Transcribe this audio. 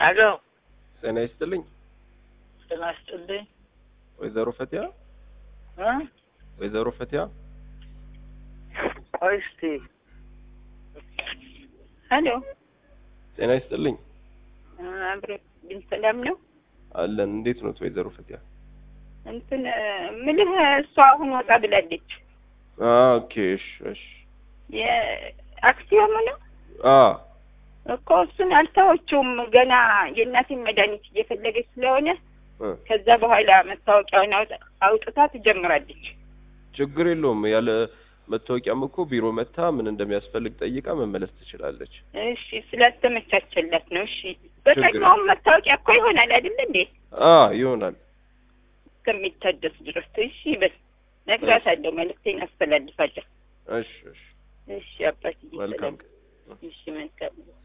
አሎ ጤና ይስጥልኝ ጤና ይስጥልኝ ወይዘሮ ፈቲያ እ ወይዘሮ ፈቲያ ቆይ እስቲ ሄሎ ጤና ይስጥልኝ አብሬ ግን ሰላም ነው አለን እንዴት ኖት ወይዘሮ ፈቲያ እንትን ምልህ እሷ አሁን ወጣ ብላለች አ ኦኬ እሺ እሺ የአክሲዮኑ ነው አ እኮ እሱን አልተወችውም ገና የእናቴን መድኃኒት እየፈለገች ስለሆነ እ ከዛ በኋላ መታወቂያውን አውጥ- አውጥታ ትጀምራለች ችግር የለውም ያለ መታወቂያም እኮ ቢሮ መታ ምን እንደሚያስፈልግ ጠይቃ መመለስ ትችላለች እሺ ስላልተመቻቸላት ነው እሺ በቀድሞውም መታወቂያ እኮ ይሆናል አይደል እንዴ አ ይሆናል እስከሚታደስ ድረስ እሺ በል ነግራታለሁ መልዕክቴን አስተላልፋለሁ እሺ እሺ እሺ አባትዬ መልካም ሰላም እሺ መልካም